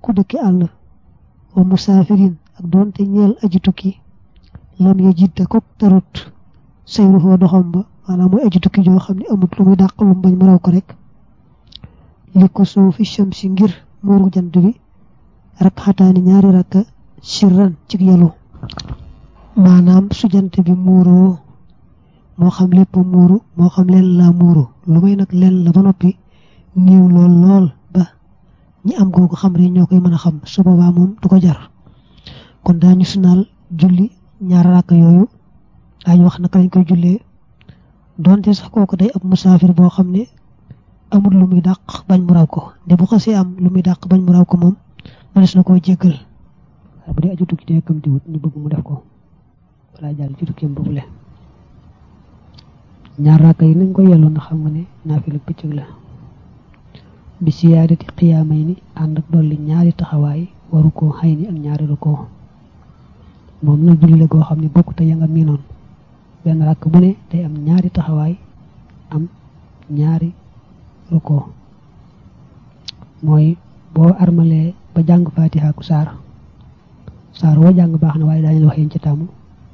ku dëkki àll wa musaafirin ak doonte ñeel aji tukki lam ya jidda ko tarut sayruhoo doxam ba maanaam mooy aji tukki joo xam ne amut lu muy dàq lu bañ mu raw ko rek li ko suufi shamsi ngir muuru jant bi rak xataani ñaari rakka sirran ci yalu maanaam su jant bi muuroo moo xam lépp muuru moo xam leen laa muuru lu may nag leen la ba noppi niiw lool lool ba ñi am googu xam rek ñoo koy mën a xam su boobaa moom du ko jar kon daañu sunaal julli ñaar rakk yooyu daañu wax naka lañ koy jullee donte sax kooku day ab musaafir boo xam ne amul lu muy dàq bañ mu raw ko de bu xasee am lu muy dàq bañ mu raw ko moom mënees na koo jéggal waaye bu dee aju tukki te kam di wut ñu bëgg mu def ko balaa jàll ci tukkeem boobu le ñaar raaka yi nañ ko yelloo na xam nga ne naafila bëccëg la bi siyaadati xiyaamay ni ànd ak dolli ñaari taxawaay waru koo xay ni ak ñaari rukkoo moom nag julli la goo xam ne bokku te ya nga miinoon benn rakk bu ne day am ñaari taxawaay am ñaari rukkoo mooy boo armalee ba jàng fatiha ku saar saar woo jàng baax na waaye daañu la wax yéen ci tàmm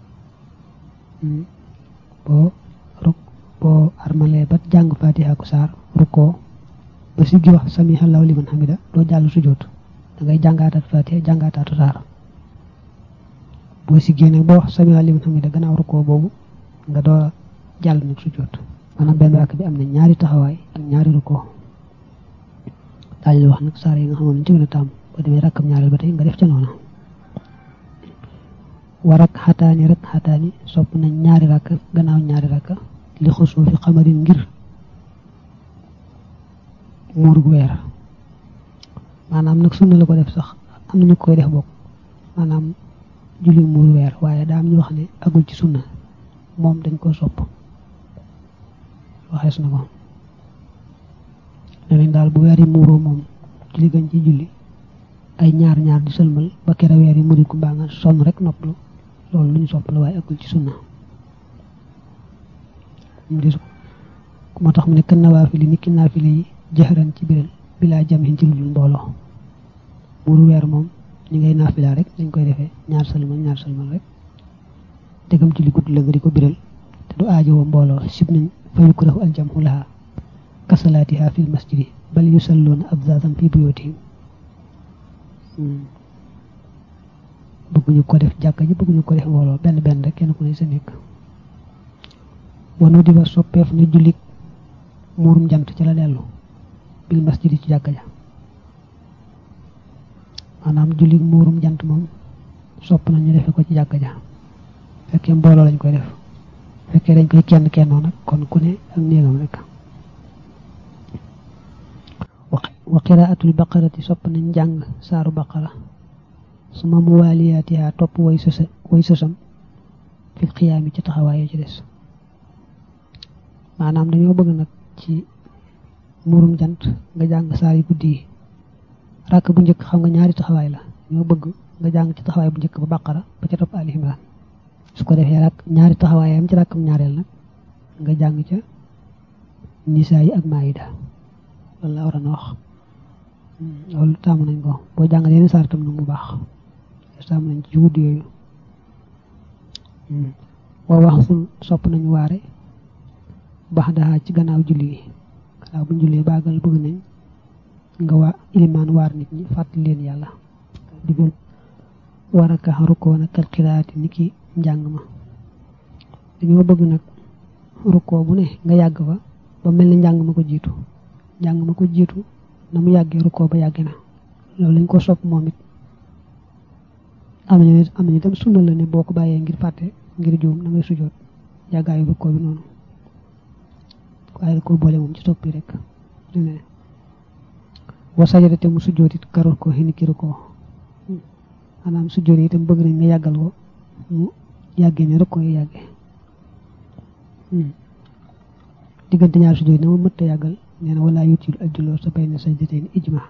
boo ruk boo armalee ba jàng fatiha ku saar rukkoo ba si gi wax sami allahu liman hamida doo jàll sujjóot da ngay jàngaataat fatiha jàngaataatu saar boo si génne boo wax sami allahu liman hamida gannaaw rukkoo boobu nga doo jàll nag sujjóot maanaam benn rakk bi am na ñaari taxawaay ak ñaari rukkoo daañu la wax nag saar yi nga xamoon ci gën a tàmm boo demee rakkam ñaareel ba tey nga def ca noona war ak xataani rek xataani sopp nañ ñaari rakk gannaaw ñaari rakk li xusoo fi xamarin ngir muurug weer maanaam nag sunna la ko def sax am nañu koy def bokk maanaam julli muuru weer waaye daa am ñu wax ne agul ci sunna moom dañ ko sopp waxees na ko ne nañ daal bu weer yi muuroo moom julli gën ci julli ay ñaar ñaar di sëlmal ba kere weer yi muri ku mbaa nga sonn rek noppalu loolu lu ñu sopp la waaye agul ci sunna moo tax mu ne kan nawaafili ni ki naafile yi jëxëran ci biral bilaa jamhin ci lu dul mbooloo muuru weer moom ñi ngay naafila rek dañ koy defee ñaar sëlmal ñaar sëlmal rek dëggam ci li gudd la nga di ko biral te du aajowoo mbooloo sib nañ fa yukrahu aljamhu laha kasalaatiha fil masjidi bal yusalluuna abzazan fi buyutihim bëgguñu ko def jàkka ji bëgguñu ko def mbooloo benn benn rek kenn ku ne sa nekk wanu di ba soppeef na jullit muurum jant ci la dellu bil masjidi ci jàkka ja maanaam jullit muurum jant moom sopp nañu defe ko ci jàkka ja fekkee mbooloo lañ koy def fekkee dañ koy kenn kennoo nag kon ku ne ak néegam rek wa qiraatul baqarati sopp nañ jàng saaru baqara suma muwaaliyaatiha topp way sësa way sësam fil xiyaami ci taxawaay ci des maanaam dañoo bëgg nag ci murum jant nga jàng saar yu guddi yi rakk bu njëkk xam nga ñaari taxawaay la ñoo bëgg nga jàng ci taxawaay bu njëkk ba baqara ba ca topp ali imran su ko defee rak ñaari taxawaayam ci rakkam ñaareel nag nga jàng ca nisaa yi ak maayida loolu la war a na wax loolu taamu nañ ko boo jàng leen saar tam nag mu baax taamu nañ ci guddi yooyu waa wax sul sopp nañu waare baax daa ci gannaaw julli yi gannaaw bu ñu jullee baagal bëgg nañ nga waa ilimaan waar nit ñi fàttali leen yàlla digal war a ka rukkoo nag kal xiraati ni ki njàng ma dañoo bëgg nag rukkoo bu ne nga yàgg fa ba mel ni njàng ma ko jiitu njàng ma ko jiitu na mu yàggee rukkoo ba yàgg na loolu lañ ko sopp moom it am nañu am nañu itam sunna la ne boo ko bàyyee ngir fàtte ngir juum da ngay sujoot yàggaayu rukkoo bi noonu waaye da ko boole moom ci soppi rek ne wa sajada te mu sujoot it karol ko xini ki rukkoo maanaam sujoot yi itam bëgg nañ nga yàggal ko mu yàggee ne rukkoo yi yàggee diggante ñaar sujoot yi na ma mëtta yàggal nee na wala yutil ajjuloo sa bay na sajdateen ijma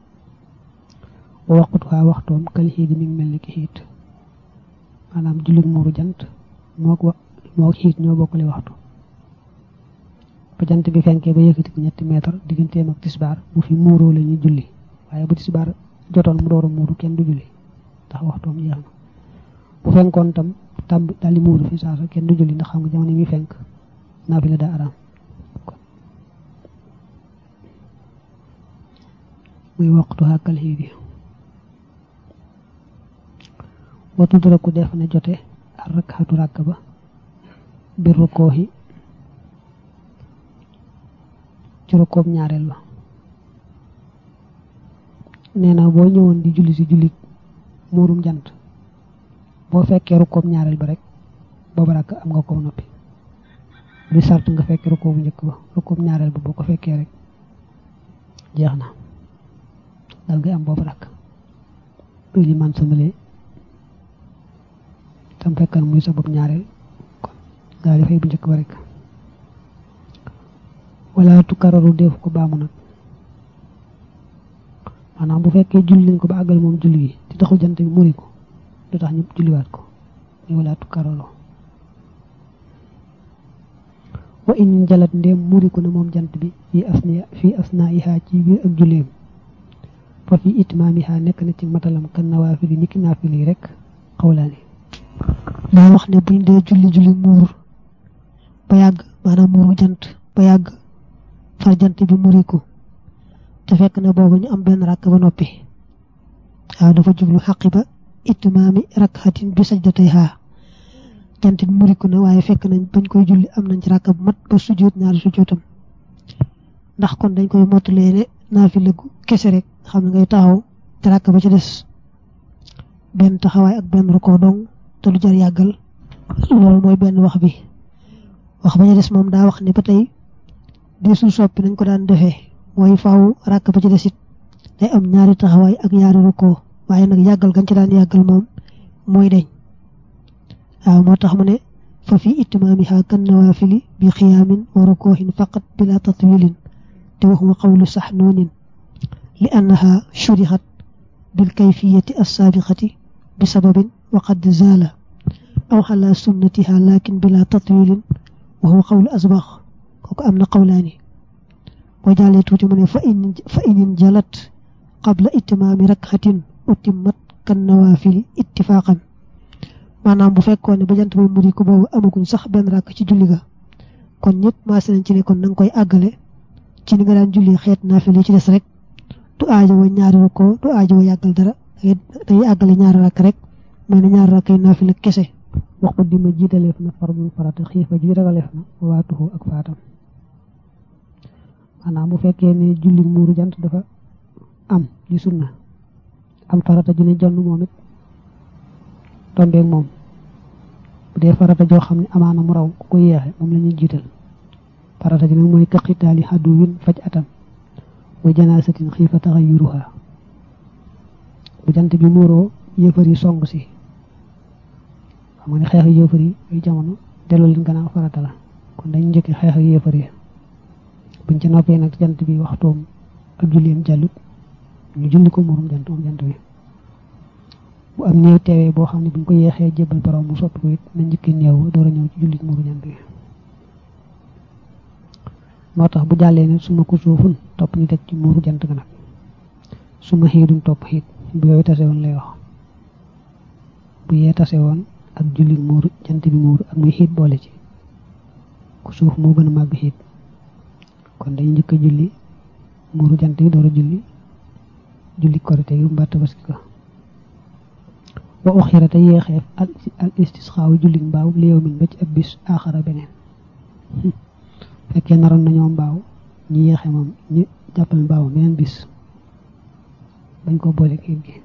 wa waqut waa waxtoom kal xiit mi ngi mel ni ki xiit maanaam jullit muuru jant moo ko moo xiit ñoo bokkale waxtu ba jant bi fenkee ba yëkkati ko ñetti meetar digganteem ak tisbaar bu fi muuroo la ñuy julli waaye bu tisbaar jotoon mu door a muuru kenn du julli ndax waxtoom jeex na bu fenkoon tam tàmb daal di muuru fi saasa kenn du julli ndax xam nga jamono mi fenk naafila daa araam muy waxtu xàkkal xii bi wa tudraku def na jote ak rakkaatu ràkk ba bir rukkooxi ci rukkoob ñaareel ba nee na boo ñëwoon di julli si jullit muurum jant boo fekkee rukkoob ñaareel ba rek booba ràkk am nga ko noppi di sart nga fekkee rukkoobu njëkk ba rukkoob ñaareel ba boo ko fekkee rek jeex na dal ngay am boobu rakk luy li man samalee tam fekkan muy sa bopp ñaareel kon daal di fay bu njëkk ba rek wala tukararu def ko baamu nag maanaam bu fekkee julli nañ ko ba àggal moom julli gi te taxul jant bi muri ko du tax ñu julliwaat ko muy wala tukararu wa in jalat ndéem muri ko na moom jant bi fii asna fii asna ihaa ci biir ak julleem fa fi itmaamiha nekk na ci matalam kan nawaafili niki naafili yi rek xawlaani daa wax ne buñ dee julli julli muur ba yàgg maanaam muuru jant ba yàgg far jant bi muriku te fekk na boobu ñu am benn rakk ba noppi waaw dafa jublu xaqi ba itmaami rakkatin bi sajdatayha jant bi muriku na waaye fekk nañ bañ koy julli am nañ ci rakk bu mat ba sujjóot ñaari sujjóotam ndax kon dañ koy mottalee ne naafila gu kese rek xam ne ngay taxaw te rakk ba ci des benn taxawaay ak benn rukkoo dong te du jar yàggal loolu mooy benn wax bi wax ba ci des moom daa wax ne ba tey desul soppi nañ ko daan defee mooy faaw rakk ba ci des it day am ñaari taxawaay ak ñaari rukkoo waaye nag yàggal gañ ci daan yàggal moom mooy deñ waaw moo tax mu ne fa fi itmaamiha kan nawaafili bi xiyaamin wa rukkoohin faqat bila tatwilin te waxuma qawlu sax noonin li annaha shurixat bil kayfiyati assaabiqati bi sababin wa qad zaala aw xala sunnatiha lakin bila tatwilin wa huwa qawlu asbax kooku am na qawlaani boo jàllee tuuti mu ne fa in fa inin jalat qabla itmaami rakxatin utimmat kan nawaafili ittifaqan maanaam bu fekkoon ne ba jant bi muri ko boobu amaguñ sax benn rakk ci julli ga kon ñëpp maase nañ ci ne kon na nga koy àggale ci ni nga daan julli xeet naafile ci des rek du aajo wa ñaari rukkoo du aajo wa yàggal dara dangay àggale ñaari rakk rek mooy ne ñaari rakk yi naafile kese wax ko dima jiitaleef na fardul farata xiifa ji ragaleef na waatuhu ak faatam maanaam bu fekkee ne julli muuru jant dafa am di sunna am farata ju ne jonn moom it tombeeg moom bu dee farata joo xam ne amaana mu raw ku ko yeexe moom la ñuy jiital farata ji nag mooy kaqitaali xaddu win faj atam wa janaasatin xiifa taxayuruha bu jant bi muuroo yëfar yi song si xam nga ne xeex yëfar yi ay jamono delloo leen gannaaw farata la kon dañ njëkki xeex yëfar yi buñ ca noppee nag jant bi waxtoom ak julleem jàllut ñu julli ko muurum jant moom jant bi bu am néew teewee boo xam ne buñ ko yeexee jébbal borom mu soppi ko it na njëkki néew door a ñëw ci jullit muuru jant bi moo tax bu jàllee ne suma ko suufun topp ñu teg ci muuru jant ga nag suma xiidum topp xiit bu yooyu tase woon lay wax bu yee tase woon ak jullit muuru jant bi muuru ak muy xiit boole ci ku suuf moo gën a màgg xiit kon dañu njëkk a julli muuru jant yi door a julli julli korite yu mbaa tabaski ko wa uxira te yeexeef al istisxaawu julli mbaaw li yow min ba ci ab bis aaxara beneen fekkee naroon nañoo mbaaw ñu yeexe moom ñu jàppal mbaaw beneen bis bañ ko boole kéeg gi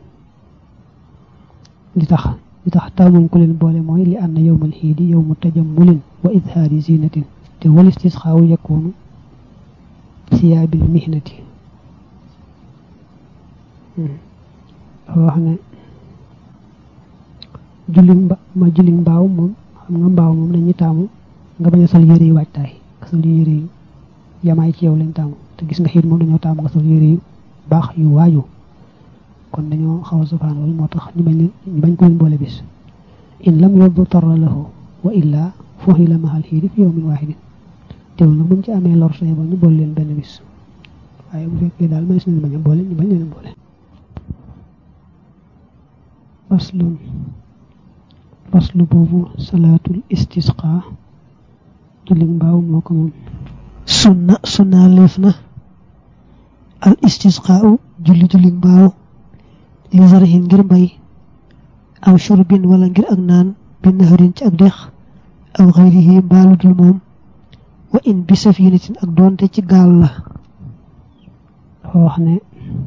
li tax li tax taamuñ ko leen boole mooy li ànd yowmal xiidi yowmu tajammulin wa idhaari zinatin te wal istisxaawu yakunu siyaabil mihnati dafa wax ne julli mba ma julli mbaaw moom xam nga mbaaw moom dañuy taamu nga bañ a sol yére yu waajtaay nga sol yére yu yamaay ci yow lañ taamu te gis nga xiit moom dañoo taamu nga sol yére yu baax yu waaju kon dañoo xaw a safaan loolu moo tax ñu bañ leen ñu bañ ko leen boole bis in lam yóbbu torra lahu wa illa fooxi la maxal xiidi fi yawmin waahidin teewul nag buñ ci amee lor sañ ba ñu boole leen benn bis waaye bu fekkee daal may suñu bañ a boole ñu bañ leen boole faslun faslu boobu salaatul istisqa julli mbaaw moo ko moom sunna sunna leef na al istisqaau julli julli mbaaw li zarhin ngir mbay aw shurbin wala ngir ak naan bi naharin ci ak dex aw xayrihi mbaalu dul moom wa in bi safinatin ak doonte ci gaal la dafa wax ne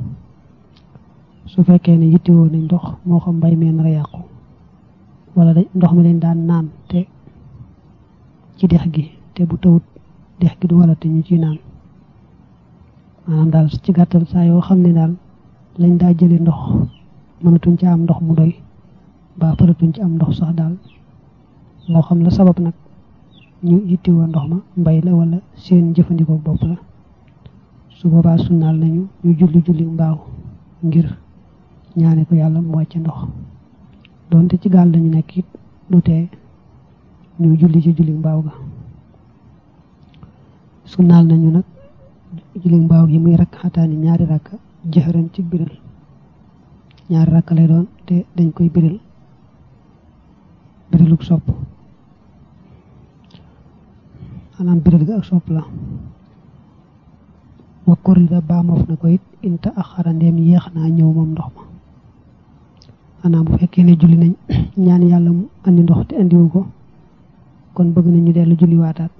su fekkee ne yittewoo nañ ndox moo xam mbay mee nar a yàqu wala da ndox mi leen daan naan te ci dex gi te bu tawut dex gi du wala te ñu ciy naan maanaam daal ci gàttal saa yoo xam ne daal lañ daa jële ndox mënatuñ ci am ndox mu doy ba faratuñ ci am ndox sax daal moo xam la sabab nag ñu yittewoo ndox ma mbay la wala seen jëfandikoo bopp la su boobaa sunnaal nañu ñu julli julli mbaaw ngir ñaane ko yàlla mu wàcce ndox donte ci gaal lañu nekk it du tee ñu julli ci julli mbaaw ga sunnaal nañu nag julli mbaaw gi muy rakk xataani ñaari rakk jëxëran ci biral ñaari rakk lay doon te dañ koy biral biriluk sopp maanaam biral ga ak sopp la wa korida baamoof na ko it inta ak xarandeem yéex naa ñëw moom ndox ma maanaam bu fekkee ne julli nañ ñaan yàlla mu andi ndox te andiwu ko kon bëgg nañ ñu dellu julli waataat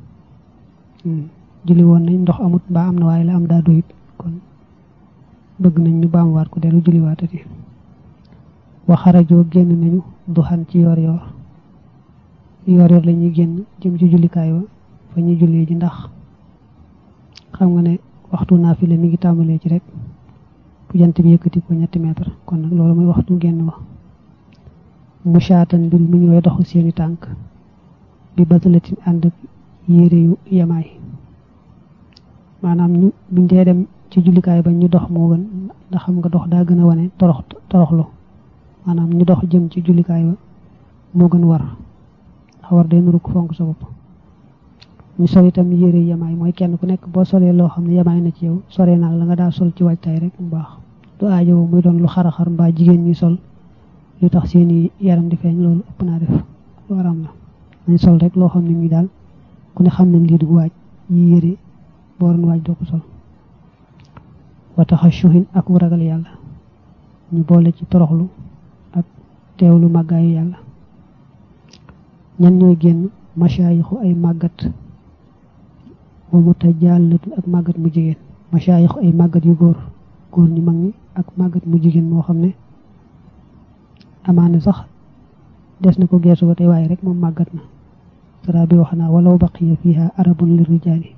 julli woon nañ ndox amut mbaa am na waaye la am daa doyit kon bëgg nañ ñu baamuwaat ko dellu julli waatati wa xarajoo génn nañu duxan ci yor yor yor yor la ñuy génn jëm ci jullikaay wa fa ñuy jullee ji ndax xam nga ne waxtu naafile mi ngi tàmbalee ci rek bu jant bi yëkkati ko ñetti mètre kon nag loolu mooy waxtu génn wa musaatan mbir mu ñëwee doxu seeni tànk bi batalatin ànd ak yére yu yamaay maanaam ñu buñ dee dem ci jullikaay ba ñu dox moo gën ndax xam nga dox daa gën a wane torox toroxlu maanaam ñu dox jëm ci jullikaay ba moo gën war ndax war day nuru ko fonk sa bopp ñu sol itam yére yamaay mooy kenn ku nekk boo solee loo xam ne yamaay na ci yow soree naag la nga daa sol ci waajtaay rek mu baax du aajo muy doon lu xaraxar mbaa jigéen ñi sol lu tax seeni yaram di feeñ loolu ëpp naa def lu waram la nañ sol rek loo xam ne mi daal ku ne xam nañ lii du waaj yi yére boo doon waaj doo ko sol wa taxashuhin ak wu ragal yàlla ñu boole ci toroxlu ak teewlu màggaayu yàlla ñan ñooy génn masaayixu ay màggat wa mutajaallatun ak màggat mu jigéen masaayixu ay màggat yu góor góor ñi mag ñi ak màggat mu jigéen moo xam ne amaane sax des na ko geesu ba tey waaye rek moom màggat na sara bi wax naa walaw baqiya fiha arabun li rijaali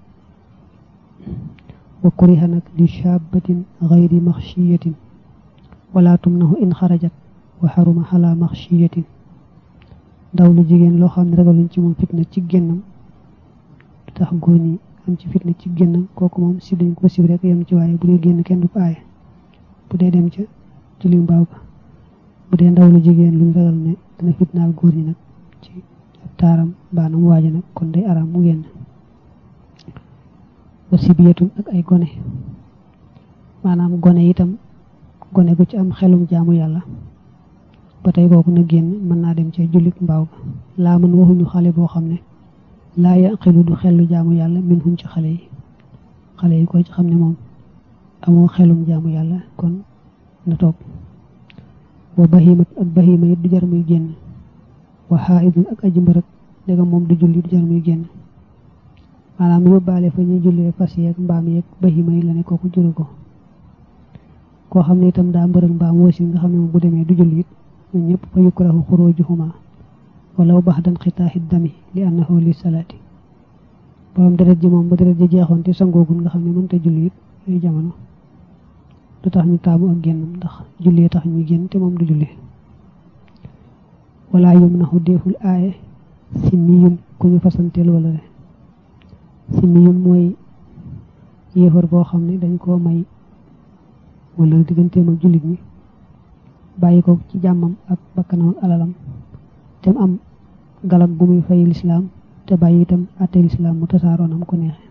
wa kuriha nag li shabatin gayri maxshiyatin wala tumnahu in xarajat wa xaruma xala maxshiyatin ndaw lu jigéen loo xam ne ragaluñ ci moom fitna ci génnam du tax góor ñi am ci fitna ci génnam kooku moom si dañ ko sib rek yem ci waaye bu dee génn kenn du ko aaye bu dee dem ca julli mbaaw ga bu dee ndaw lu jigéen luñ ragal ne dina fitnaal góor ñi nag ci taaram baanam waaja nag kon day araam mu génn wa sibiyatun ak ay gone maanaam gone itam gone gu ci am xelum jaamu yàlla ba tey kooku na génn mën naa dem ca jullit mbaaw ga laa mën waxuñu xale boo xam ne laa yaqilu du xelu jaamu yàlla min hum ci xale yi xale yi ko ci xam ne moom amoo xelum jaamu yàlla kon na toog wa bahimat ak bahima it du jar muy génn wa xaaidun ak aji mbërëg ndegam moom du julli du jar muy génn maanaam yóbbaale fa ñuy jullee fas yeeg mbaam yeeg bahima yi la ne kooku juru ko koo xam ne itam daa mbërëg mbaam wasi nga xam ne moom bu demee du julli it ñun ñëpp fa yukrahu xurujuhuma walaw baxdan xitaaxi dami li annahu li salaati borom deret ji moom ba deret ji jeexoon te sangoogul nga xam ne mënta julli it yooyu jamono du tax ñu taamu ak génnam ndax jullee tax ñuy génn te moom du julli wala yum naxu deeful aaye simmiyun ku ñu fasanteel wala re simmiyun mooy yéefar boo xam ne dañ koo may wala digganteem ak jullit ñi bàyyi ko ci jàmmam ak bakkanam ak alalam te mu am galak bu muy fay lislaam te bàyyi itam àtte lislaam mu tasaaroonam ko neexe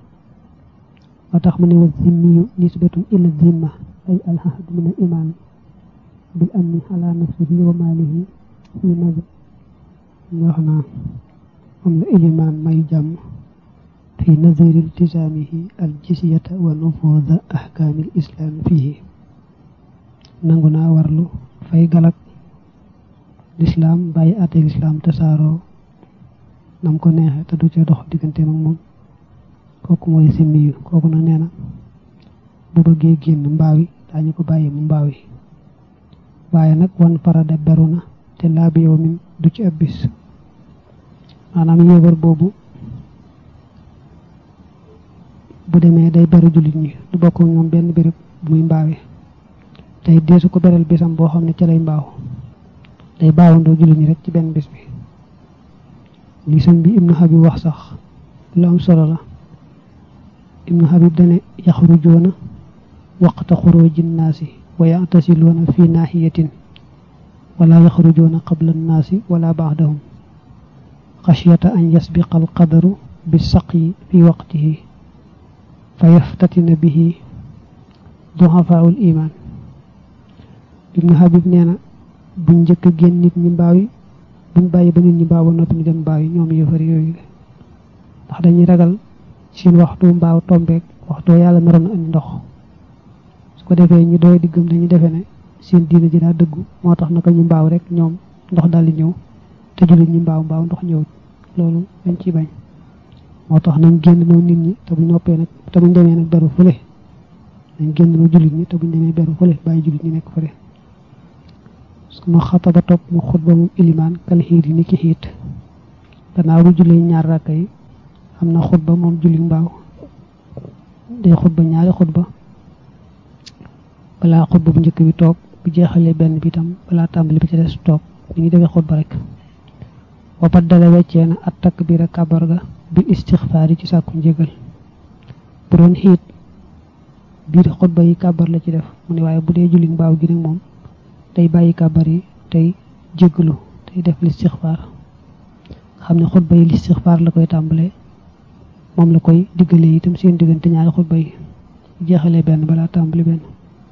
moo tax mu ne wa zimmiyu nisbatun ila zimma ay alhahd min al iman bil amni ala nafsihi wa malihi fi nazar wax naa am la ilimaan may jàmm fi nazari iltisaamihi al jisyata wa nufuuda ahkaamil islaam fihi nangu naa warlu fay galak lislaam bàyyi àtte lislaam tasaaroo nam ko neexe te du ca dox diggante mag moom kooku mooy simmiyu kooku na nee na bu bëggee génn mbaawi daañu ko bàyyi mu mbaawi waaye nag wan farada beru na te laa bi yow min du ci ab bis maanaam yéebar boobu bu demee day beru jullit ñi du bokk ñoom benn béréb bu muy mbaawe tey deesu ko beral bisam boo xam ne ca lay mbaaw day baawandoo jullit ñi rek ci benn bis bi li sëñ bi ibnu habib wax sax lu am solo la ibnu habib dane yaxrujoona waqta xuruji nnaasi wa yatasiluuna fi naahiyatin wala yaxrujoona qabla nnaasi wala baadahum xashyata an yasbiqa alqadaru bisaqyi fi waqtihi fa yaftatina bihi duhafaau l iman ibnu habib nee na buñ njëkk a génn nit ñi mbaaw yi buñ bàyyi ba nit ñi mbaaw ba noppi ñu dem mbaaw yi ñoom yëfar yooyu ndax dañuy ragal seen waxtu mbaaw tombeek waxtu yàlla naroon na andi ndox su ko defee ñu doy diggam dañu defe ne seen diina ji daa dëggu moo tax naka ñu mbaaw rek ñoom ndox daal di ñëw te jullit ñi mbaaw mbaaw ndox ñëwut loolu dañ ciy bañ moo tax nañ génn noo nit ñi te buñ noppee nag te buñ demee nag beru fële nañ génn noo jullit ñi te buñ demee beru fële bàyyi jullit ñi nekk fële suma xataba topp mu xutba moom ilimaan kal xiit yi ni ki xiit gannaaw bu jullee ñaar rakka yi am na xutba moom julli mbaaw day xutba ñaari xutba balaa xutba bu njëkk bi toog bu jeexalee benn bi itam balaa tàmbali bi ci des toog ni ngi defee xutba rek wa baddala weccee na at takbira kabar ga bi istixfaar yi ci sàkku njégal bu doon xiit biir xutba yi kabar la ci def mu ne waaye bu dee julli mbaaw gi nag moom day bàyyi kabar yi tey jéggalu tey def listixfaar xam ne xutba yi listixfaar la koy tàmbalee moom la koy diggalee itam seen diggante ñaari xutba yi jeexalee benn balaa tàmbali benn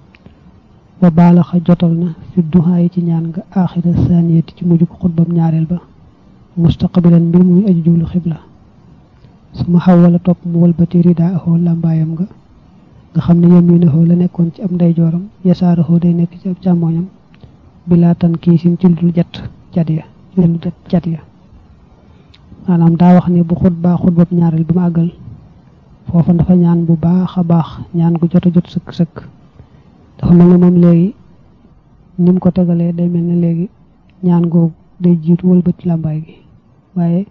wa baalaxa jotal na fi duhaa yi ci ñaan nga aaxira saaniyati ci mujj ko xutbam ñaareel ba mustaqbilan mbir muy aju jublu xibla su ma xaw wala topp mu walbati ridaa axoo làmbaayam nga nga xam ne yaminaxoo la nekkoon ci ab ndeyjooram yasaaraxoo day nekk ci ab càmmooñam bilaa tan kii sin ci lu dul jat cat ya ci lu dul cat ya maanaam daa wax ne bu xutbaa xutbab ñaareel bi ma àggal foofa dafa ñaan bu baax a baax ñaan gu jot a jot sëkk sëkk dafa mel ne moom léegi ni mu ko tegalee day mel ne léegi ñaan googu day jiitu wëlbati làmbaay gi waaye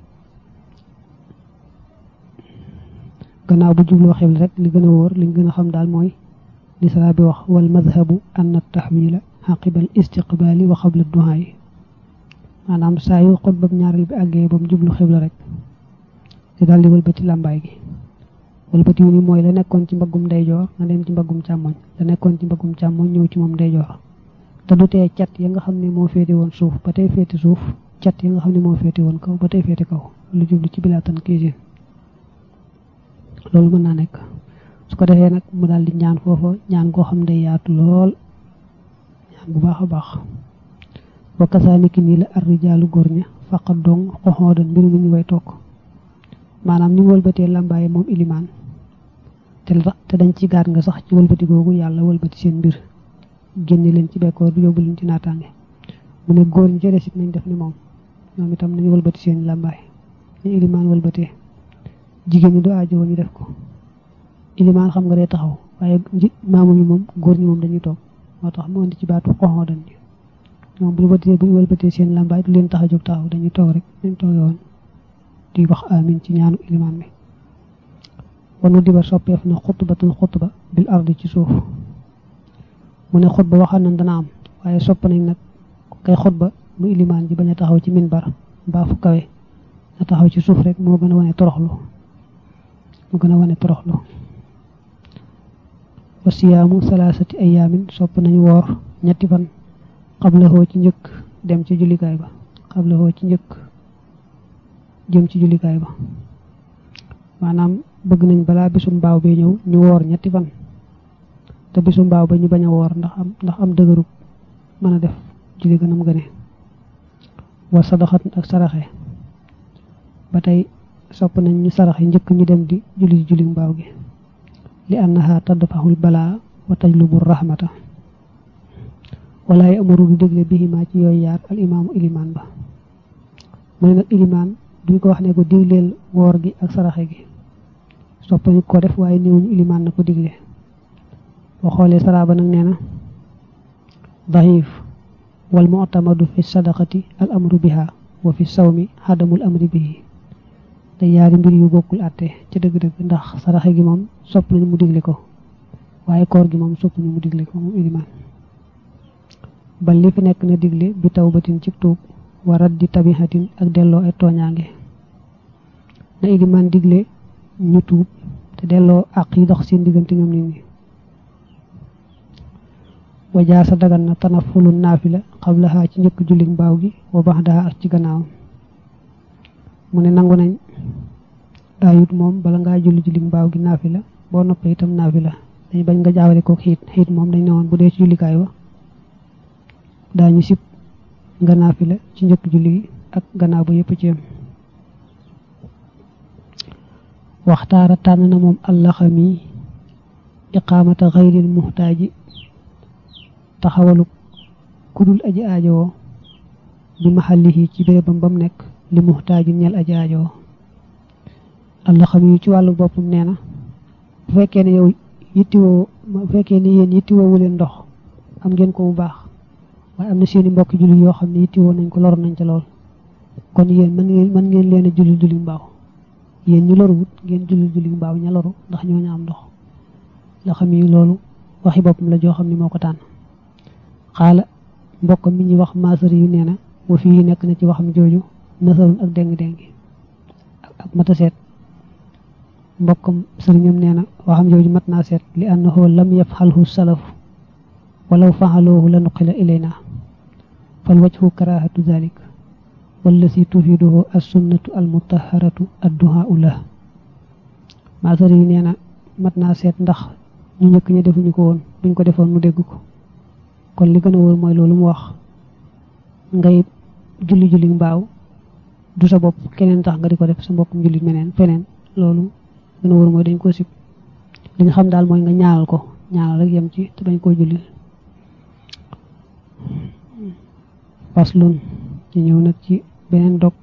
gannaaw bu jubloo xibla rek li gën a wóor liñ gën a xam daal mooy li sara bi wax wal madhabu anna tahwila xaqibal istiqbaali wa xabla duhaa yi maanaam saa yu xutbab ñaareel bi àggee ba mu jublu xibla rek di daal di wëlbati làmbaay gi wëlbati wu ni mooy la nekkoon ci mbaggum ndeyjoor nga dem ci mbaggum càmmoñ la nekkoon ci mbaggum càmmoñ ñëw ci moom ndeyjoor te du tee cat ya nga xam ne moo féete woon suuf ba tey féete suuf cat ya nga xam ne moo féete woon kaw ba tey féete kaw lu jublu ci bilaatan kiisin loolu mën naa nekk su ko defee nag mu daal di ñaan foofa ñaan goo xam day yaatu lool ñaan bu baax a baax wa kasaaniki nii la arrijaalu góor ña faqat dong xoxoodan mbir mu ñu way toog maanaam ni mu wëlbatee làmbaaye moom ilimaan te te dañ ci gaat nga sax ci wëlbati googu yàlla wëlbati seen mbir génne leen ci bekkoor du yóbbu leen ci naataange mu ne góor ñi ca desit nañ def ni moom ñoom itam nañu wëlbati seen làmbaay ñu ilimaan wëlbatee jigéen ñi du aajo ñu def ko ilimaan xam nga day taxaw waaye maamu ñi moom góor ñi moom dañuy toog moo tax mu indi ci baatu xoxoo dañ ñoom bu wëlbatee bu wëlbatee seen làmbaay du leen tax a jóg taxaw dañuy toog rek dañ toog yoon di wax amin ci ñaanu ilimaan bi wanu diba soppeef na xutbatun xutba bil ardi ci suuf mu ne xutba waxal nañ dana am waaye sopp nañ nag kay xutba mu ilimaan ji bañ a taxaw ci minbar mbaa fu kawe na taxaw ci suuf rek moo gën a wane toroxlu moo gën a wane toroxlu wa siyaamu salaasati ayaamin sopp nañu woor ñetti fan xablahoo ci njëkk dem ci jullikaay ba xablahoo ci njëkk jëm ci jullikaay ba maanaam bëgg nañ balaa bisu mbaaw bi ñëw ñu woor ñetti fan te bisu mbaaw ba ñu bañ a woor ndax am ndax am dëgërub mën a def julli gënam gëne wa sadaxat ak saraxe ba tey sopp nañ ñu saraxe njëkk ñu dem di julli julli mbaaw gi li annaha tadfaxul balaa wa tajlubu rahmata wala yi amaru du dégle bihimaa ci yooyu yaar al imaamu ilimaan ba mu ne nag ilimaan duñ ko wax ne ko digleel woor gi ak saraxe gi soppañu ko def waaye néewuñu ilimaan na ko digle boo xoolee saraaba nag nee na daxiif wal mu'tamadu fi sadaqati al amru biha wa fi sawmi xadamul amri bihi te yaari mbir yu bokkul àtte ci dëgg-dëgg ndax saraxe gi moom sopp nañu mu digle ko waaye koor gi moom sopp nañu mu digle ko moom ilimaan ba li fi nekk na digle bi tawbatin ci tuub wa raddi tabihatin ak delloo ay tooñaange na ilimaan digle ñu tuub te delloo àq yi dox seen diggante ñoom nit ñi wajaa sa dagan na tanafulu naafila xablaha ci njëkk julli mbaaw gi wa baxdaha ak ci gannaawam mu ne nangu nañ ayut moom bala ngaa julli julli mbaaw gi naafila boo noppee itam naafila dañ bañ nga jaawale ko xiit xiit moom dañ ne woon bu dee ci jullikaay wa daañu sib nga naafila ci njëkk julli gi ak gannaaw ba yëpp ci yam waxtaara tànn na moom allaxami iqaamata xayril muxtaaji taxawalu kudul aji aajowoo bi maxallihi ci bérébam bam nekk li muxtaaju ñel aji aajowoo allaxami ci wàllu boppam nee na bu fekkee ne yow yittiwoo bu fekkee ne yéen yittiwoowu leen ndox am ngeen ko bu baax waaye am na seeni mbokk julli yoo xam ne yittiwoo nañ ko lor nañ ca lool kon yéen mën ngeen mën ngeen leen a julli julli mbaaw yéen ñu loruwut ngeen julli julli mbaaw ña loru ndax ñoo ña am ndox la xam yi loolu waxi boppam la joo xam ne moo ko tànn xaala mbokkam mi ñuy wax maasari yu nee na wa fii nekk na ci waxam jooju nasarun ak déng-déngi ak mata seet mbokkam sëriñam nee na waxam jooju mat naa seet li annahu lam yafxalhu salaf walaw faxaloohu la nuqila ilayna fal wajhu karahatu dalik wallasi tufiduhu assunnatu almutaharatu adduhaau la maasari yi nee na mat naa seet ndax ñu njëkk ñi defuñu ko woon buñ ko defoon mu dégg ko kon li gën a wóor mooy loolu mu wax ngay julli julli mbaaw du sa bopp keneen tax nga di ko def sa mbokkum julli meneen feneen loolu gën a wóor mooy dañ ko sib li nga xam daal mooy nga ñaanal ko ñaanal rek yem ci te bañ koo julli faslun ñu ñëw nag ci beneen dog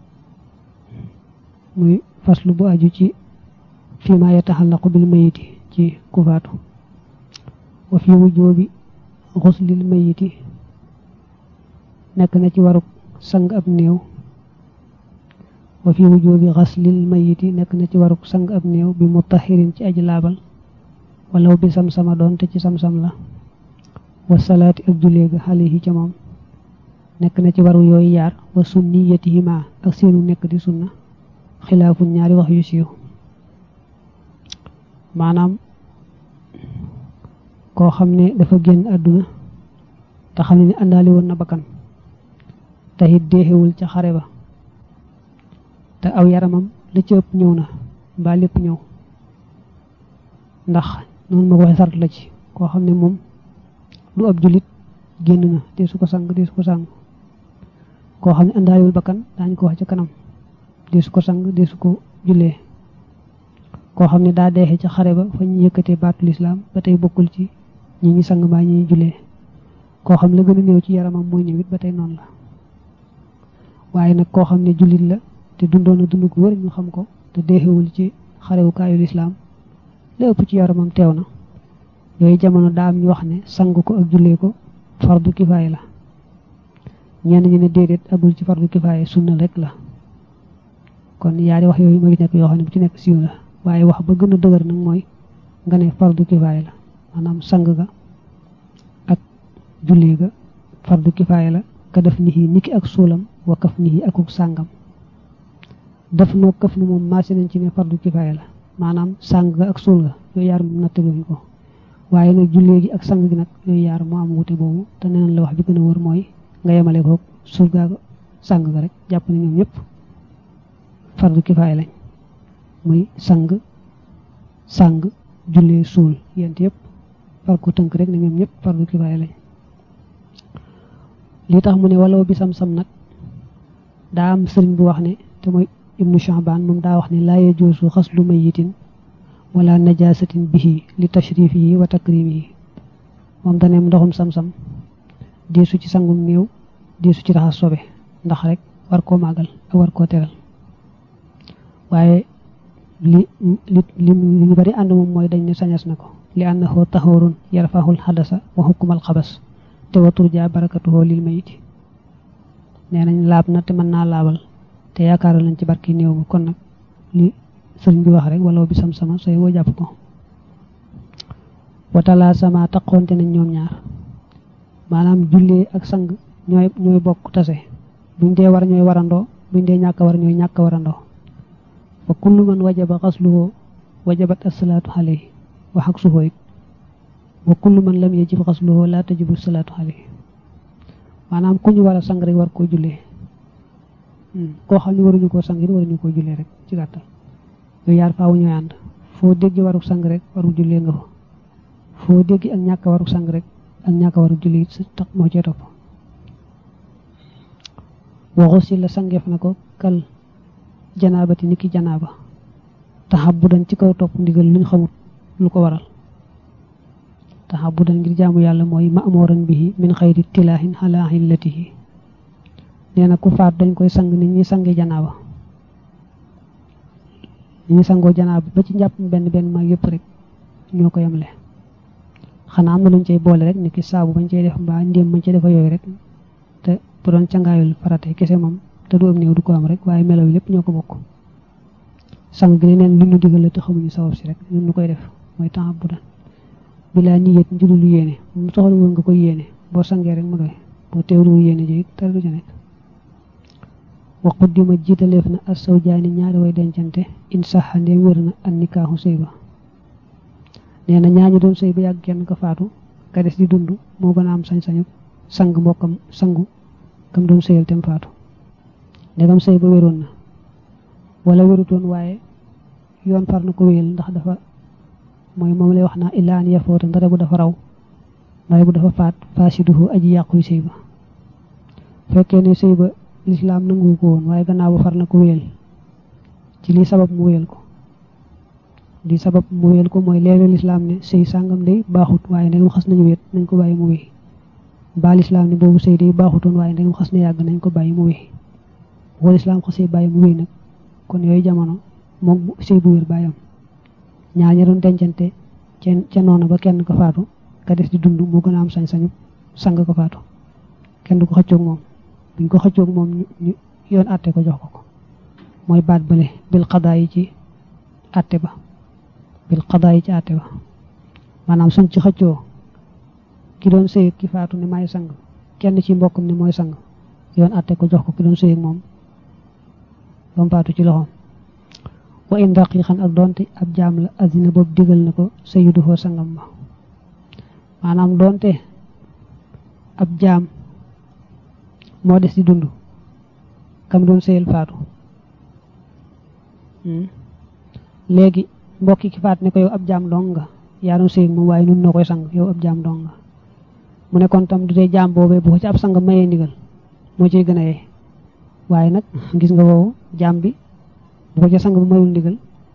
muy faslu bu aju ci fii ma yataxallaqu bil mayiti ci ku faatu wa fi wujoobi xuslil mayiti nekk na ci waruk sang ab néew wa fi wujoobi xaslil mayiti nekk na ci waruk sang ab néew bi mutahirin ci aji laabal walaw bi sam-sama doon te ci sam-sam la wa salaati ak jullee ga alayhi ca moom nekk na ci waru yooyu yaar wa sunniyatihima ak seenu nekk di sunna xilaafun ñaari wax yu siiw maanaam koo xam ne dafa génn àdduna te xam ne àndaali woon na bakkan te it deexewul ca xare ba te aw yaramam la ci ëpp ñëw na mbaa lépp ñëw ndax noonu ma ko waxee sart la ci koo xam ne moom du ab jullit génn na dee su ko sang dee su ko sang koo xam ne àndaaliwul bakkan daañu ko wax ca kanam dee su ko sang dee su ko jullee koo xam ne daa deexee ca xare ba fa ñu yëkkatee baatu lislaam ba tey bokkul ci ñi ñi sang mbaa ñi jullee koo xam la gën a néew ci yaramam mooy ñëwit ba tey noonu la waaye nag koo xam ne jullit la te dundoon na dund ko wër ñu xam ko te deexewul ci xarewukaayu lislaam la ëpp ci yaramam teew na yooyu jamono daa am ñu wax ne sang ko ak jullee ko fardu kifaaya la ñenn ñi ne déedéet agul ci fardu kifaaya sunna rek la kon yaari wax yooyu mooy nekk yoo xam ne bu ci nekk siiw la waaye wax ba gën a dëgër nag mooy nga ne fardu kifaaya la maanaam sang ga ak jullee ga fardu kifaaya la ka def ni niki ak suulam wa kaf ni akuk sàngam def noo kaf ni moom maase nañ ci ne fardu kifaaya la maanaam sang ga ak suul ga yooyu yaar moom nattaluñ ko waaye nag jullee gi ak sang gi nag yooyu yaar moo am wute boobu te neneen la wax bi gën a wër mooy nga yemale ko suul gaa sang ga rek jàpp ne ñoom ñëpp fardu kifaaya lañ muy sang sang jullee suul yent yëpp far ko tënk rek ne ñoom ñëpp fardu kifaaya lañ li tax mu ne walaw bi sam-sam nag daa am sëriñ bu wax ne te mooy ibnu Sha'ban moom daa wax ne laa yajuusu xaslu mayitin wala najasatin bihi li tashrifihi wa takrimihi moom daneem ndoxum sam-sam diisu ci sangum néew diisu ci raxas sobe ndax rek war koo màggal ak war koo teral waaye li li li ñu bari ànd moom mooy dañ ne sañas na ko li annahu tahurun yarfahul xadasa wa hukmal xabas te wa turja barakatuhu lil mayiti nee nañ laab na te mën naa laabal te yaakaaral nañ ci barki néew ba kon nag li sëriñ bi wax rek wala bi sam-sama sooy woo jàpp ko watala sama taqoonte nañ ñoom ñaar maanaam jullee ak sang ñooy ñooy bokk tase buñ dee war ñooy warandoo buñ dee ñàkk war ñooy ñàkk warandoo fa kullu man wajaba xasluhu wajabat asalaatu alayhi wax ak suhoo it wa kullu man lam yajib xasluhu laa tajibu salaatu alayhi maanaam ku ñu war a sang rek war koo jullee koo xam ne waruñu koo sang it waruñu koo jullee rek ci gàttal yooyu yaar faawu ñooy ànd foo dégg waru sang rek waru jullee nga fa foo dégg ak ñàkk waru sang rek ak ñàkk waru julli it tax moo cee topp waxu si la sangeef na ko kal janaabati niki janaaba taxabudan ci kaw topp ndigal luñ xamut lu ko waral taxabudan ngir jaamu yàlla mooy ma'muran bihi min xayri tilaahin ala illatihi nee na ku faat dañ koy sang nit ñi sange janaaba nit ñi sangoo janaaba ba ci njàpp benn benn mag yëpp rek ñoo ko yemle xanaa am na luñ cay boole rek niki saabu bañ cay def mbaa ndéem bañ cay defa yooyu rek te bu doon cangaayul farate kese moom te du am néew du ko am rek waaye melaw yi lépp ñoo ko bokk sang gi neen lu ñu digal la te xamuñu sabab si rek ñun ñu koy def mooy temps bu daan bilaa niyet njurulu yéene mu soxla woon nga koy yéene boo sangee rek mu doy boo teewlu yéene ji dara du ca nekk waqut di ma jiitaleef na as saw jaani ñaari way dencante in saxa ndeem wér na an nikaaxu sëy ba nee na ñaañu doon sëy ba yàgg kenn ko faatu ka des di dund moo gën a am sañ-sañu sang mbokkam sangu kam doon sëyal tem faatu ndegam sëy ba wéroon na wala wérutoon waaye yoon far na ko wéyal ndax dafa mooy moom lay wax naa illaa an yafoota ndare bu dafa raw ndare bu dafa faat faasiduhu aji yàquy sëy ba fekkee ne sëy ba lislaam nangu ko woon waaye gannaaw ba far na ko wéyal ci lii sabab mu wéyal ko lii sabab mu wéyal ko mooy leeral lislaam ne sëy sàngam day baaxut waaye ndegam xas nañu wéet nañ ko bàyyi mu wéy ba lislaam ne boobu sëy day baaxutoon waaye ndegam xas na yàgg nañ ko bàyyi mu wéy wala lislaam xasee bàyyi mu wéy nag kon yooyu jamono moom sëy bu wér bàyyam ñaar ña doon dencante ca noonu ba kenn ko faatu ka des di dund moo gën a am sañ-sañu sang ko faatu kenn du ko xëccoog moom buñ ko xëccoog moom ñu yoon àtte ko jox ko ko mooy baat bële bil xadaa yi ci àtte ba bil xadaa yi ci àtte ba maanaam suñ ci xëccoo ki doon sëy ki faatu ne maay sang kenn ci mbokkam ne mooy sang yoon àtte ko jox ko ki doon sëy ak moom ba mu faatu ci loxoom wa in daqiqan ak doonte ab jaam la azina boobu digal na ko sayyidu foo sangam ba maanaam doonte ab jaam moo des di dund kam doon sëyal faatu léegi mbokki ki faat ne ko yow ab jaam dong nga yaa doon sëy moom waaye nun noo koy sang yow ab jaam dong nga mu ne kon tam du dee jaam boobee bu ko ci ab sang mayee ndigal moo ciy gën a yee waaye nag gis nga woowu jaam bi bu ko ca sang bu mayul ndigal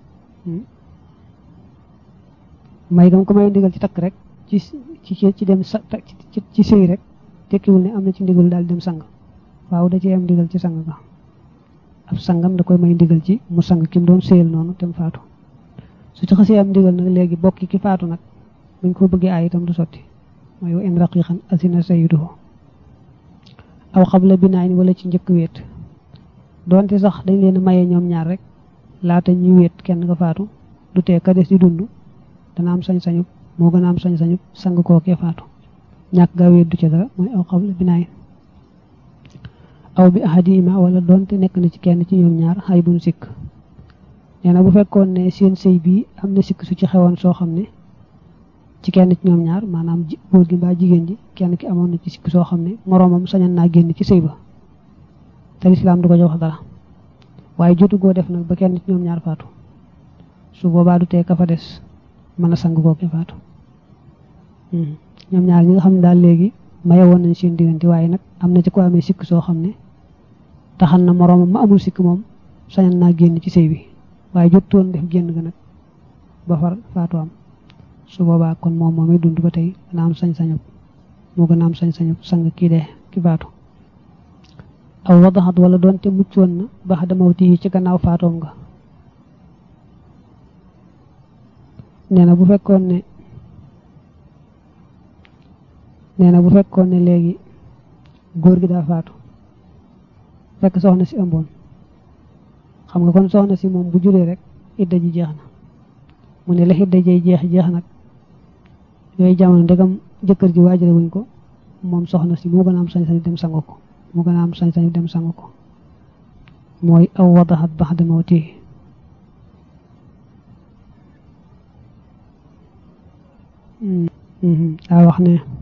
may gam ko mayul ndigal ci takk rek ci ci ci dem sa ci ci sëy rek tekkiwul ne am na ci ndigal daal dem sang waaw da ci am ndigal ci sang ga ab sangam da koy may ndigal ci mu sang ki mu doon sëyal noonu tem faatu su ci xasee am ndigal nag léegi bokki ki faatu nag buñ ko bëggee aay itam du sotti mooy wa in raqiqan asina sayyiduhu aw xabla binaayin wala ci njëkk wéet doonte sax dañ leen a maye ñoom ñaar rek laata ñuy wéet kenn nga faatu du tee ka des di dund dana am sañ-sañu moo gën a am sañ-sañu sang kookee faatu ñàkk gaa wéet du ci dara mooy aw xabla binaayin aw bi ahadima wala doonte nekk na ci kenn ci ñoom ñaar xay buñ sikk nee na bu fekkoon ne seen sëy bii am na sikk su ci xewoon soo xam ne ci kenn ci ñoom ñaar maanaam góor gi mbaa jigéen ji kenn ki amoon na ci sikk soo xam ne moroomam sañan naa génn ci sëy ba te lislaam du ko jox dara waaye jotu goo def nag ba kenn ci ñoom ñaar faatu su boobaa du tee ka fa des mën a sang kooke faatu ñoom ñaar ñi nga xam ne daal léegi maye woon nañ seen diggante waaye nag am na ci ko amee sikk soo xam ne taxal na moroomam ma amul sikk moom sañal naa génn ci sëy bi waaye jottoon def génn ga nag ba far faatu am su boobaa kon moom moomay dund ba tey dana am sañ-sañu moo gën a am sañ-sañu sang kii dee ki faatu aw wadaxat wala doonte muccoon na bax damawti yi ci gannaaw faatoom nga nee na bu fekkoon ne nee na bu fekkoon ne léegi góor gi daa faatu fekk soxna si ëmboon xam nga kon soxna si moom bu juree rek idda ji jeex na mu ne la idda jay jeex jeex nag yooyu jamono ndegam jëkkër ji waajale wuñ ko moom soxna si moo gën a am sañ-sañu dem sangu ko moo gën a am sañ-sañu dem sangu ko mooy aw wadaxat baxda mawti daa wax ne